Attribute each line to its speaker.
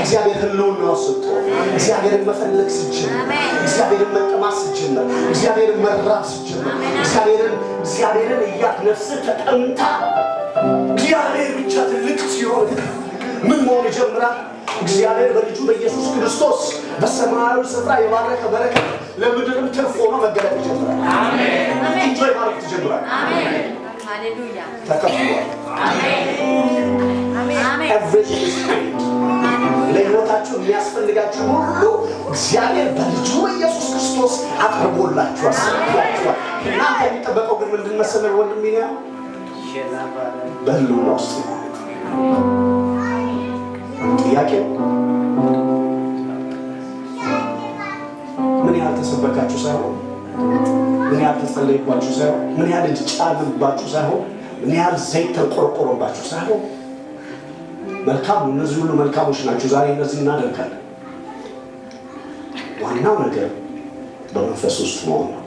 Speaker 1: እግዚአብሔር ህልውና ወስቶ እግዚአብሔርን መፈለግ ስጀምር እግዚአብሔርን መጠማት ስጀምር እግዚአብሔርን መራብ ስጀምር እግዚአብሔርን እግዚአብሔርን እያት ነፍስ ተጠምታ እግዚአብሔር ብቻ ትልቅ ሲሆን ምን መሆን ይጀምራል? እግዚአብሔር በልጁ በኢየሱስ ክርስቶስ በሰማያዊ ስፍራ የባረከ በረከት ለምድርም ትርፍ ሆኖ መገለጥ ይጀምራል። ኢንጆይ ማድረግ ትጀምራል።
Speaker 2: Hallelujah.
Speaker 1: ተከፍሏል።
Speaker 2: Amen.
Speaker 1: Everything is paid. ለህይወታችሁ የሚያስፈልጋችሁ ሁሉ እግዚአብሔር በልጁ በኢየሱስ ክርስቶስ አቅርቦላችኋል፣ ሰጥቷችኋል። እናንተ የሚጠበቀው ግን ምንድን መሰለህ ወንድሜ ነው? በህልውና ውስጥ ነው። ጥያቄው ምን ያህል ተሰበካችሁ ሳይሆን ምን ያህል ተጸለይባችሁ ሳይሆን ምን ያህል እጅ ጫንባችሁ ሳይሆን ምን ያህል ዘይት ተቆረቆረባችሁ ሳይሆን መልካም ነው። እነዚህ ሁሉ መልካሞች ናቸው። ዛሬ እነዚህ እናደርጋለን። ዋናው ነገር በመንፈስ ውስጥ መሆን ነው።